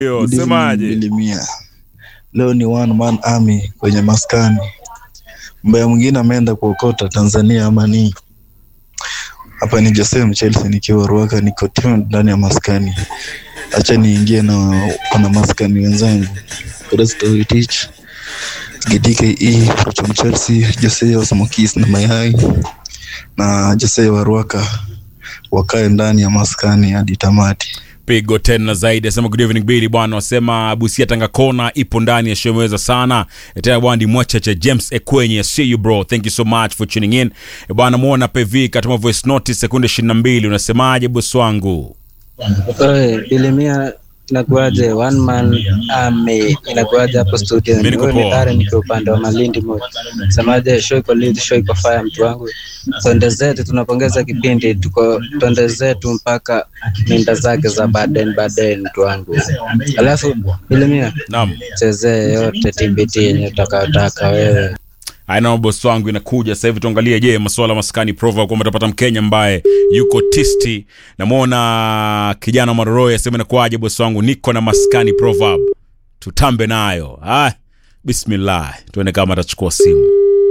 Yo, semaje? Milimia. Leo ni one man army kwenye maskani. Mbaya mwingine ameenda kuokota Tanzania ama ni hapa ni Jose Chelsea nikiwa Ruaka niko tuned ndani ya maskani. Acha niingie na wana maskani wenzangu. Resto Itich. GDKE from Chelsea, Jose wa Samokis na Mayai na Jose wa Ruaka wakae ndani ya maskani hadi tamati. pigo tena zaidi asema good evening Billy bwana wasema Busia Tanga Kona ipo ndani ya show imeweza sana tena bwana ndi mwachache James Ekwenye see you bro thank you so much for tuning in Eh, bwana muona PV katuma voice note sekunde 22 unasemaje boss wangu Oe, Bilimia inakuaje? One man army inakuaje hapo studio? Mimi niko Huyu ni poa. Darren nikiwa upande wa Malindi Mode. Semaje, show iko lead, show iko fire mtu wangu. Twende zetu, tunapongeza kipindi, tuko twende zetu mpaka minda zake za Baden Baden mtu wangu. Alafu Bilimia naam chezee yote TBT yenye utakayotaka wewe. aina boss wangu inakuja sasa hivi tuangalie je masuala maskani prova kwamba tutapata mkenya ambaye yuko tisti namwona kijana maroroi asema inakuwaje boss wangu niko na maskani proverb tutambe nayo ah, bismillah tuende kama atachukua simu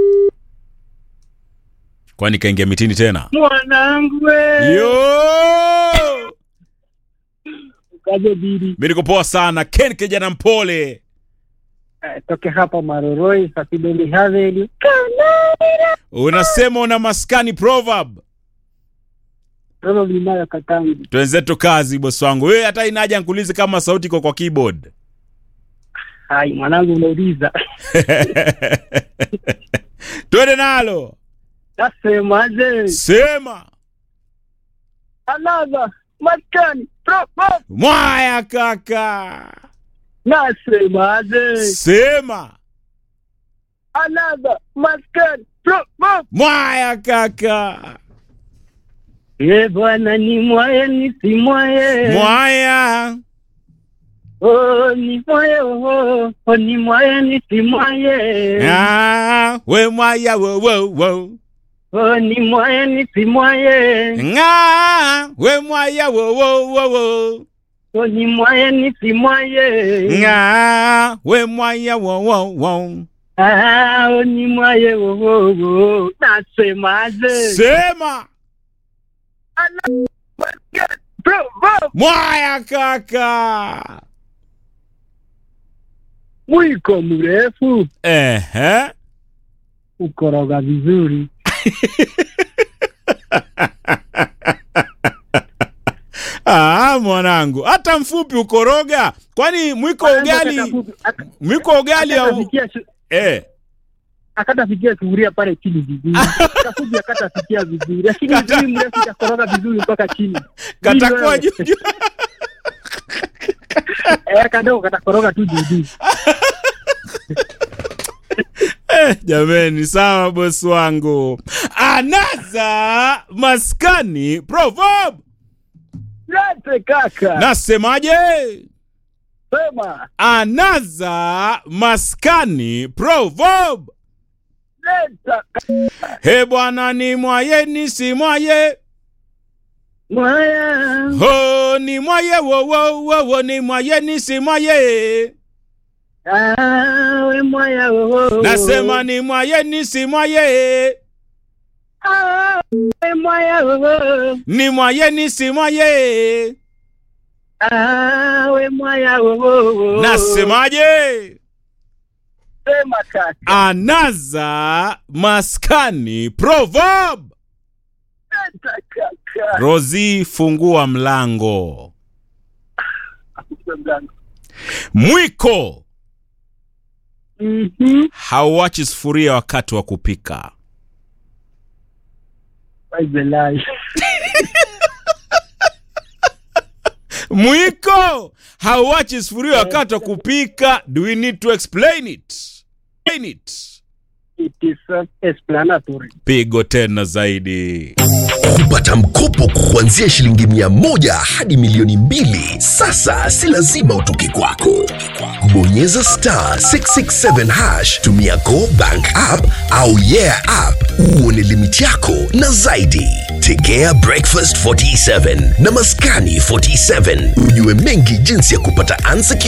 kwani kaingia mitini tena mwanangu we yo kaje biri mi niko poa sana ken kijana mpole Eh, toke hapa maroroi sasibendi haveli unasema una maskani proverb robo vinayo kakangu twenzetu kazi bosi wangu wewe hata inaja nkulize kama sauti iko kwa keyboard hai mwanangu unauliza twende nalo nasemaje sema another maskani propo mwaya kaka nasemaje sema another maskani propo mwaya kaka ye bwana ni mwaye ni si mwaye mwaya oh ni mwaye oh oh ni mwaye ni si mwaye Ah, we mwaya wo wo wo oh ni mwaye ni si mwaye nga we mwaya wo wo wo wo oh ni mwaye ni si mwaye nga we mwaya wo wo wo Ah, oh ni mwaye oh oh oh nasemaje sema propo mwaya kaka mwiko mrefu ehe ukoroga vizuri Ah, mwanangu hata mfupi ukoroga kwani mwiko ugali mwiko ugali au akatafikia shu- eh akatafikia sufuria pale chini vizuri kafuji akatafikia vizuri lakini Kata- huyu mrefu itakoroga vizuri mpaka chini katakuwa Hii wewe, juu juu eh, kadogo katakoroga tu juu juu eh, jameni sawa bosi wangu anaza maskani proverb yote kaka nasemaje sema anaza maskani proverb leta he bwana ni mwaye ni si mwaye mwaya ho ni mwaye wo wo wo wo ni mwaye ni si mwaye Ah, we mwaya oh nasema ni mwaye ni si mwaye Ah, we mwaya oh ni mwaye ni si mwaye Ah, we mwaya oh nasemaje sema kaka anaza maskani proverb leta kaka rozi fungua mlango mwiko Mhm. hauachi sufuria wakati wa kupika Wazelai. mwiko hauachi sufuria wakati wa kupika do we need to explain it Explain it It is self-explanatory. pigo tena zaidi kupata mkopo kuanzia shilingi mia moja hadi milioni mbili sasa si lazima utoke kwako bonyeza star 667 hash tumia go bank app au yeah app uone limiti yako na zaidi tegea breakfast 47 na maskani 47 ujue mengi jinsi ya kupata unsecured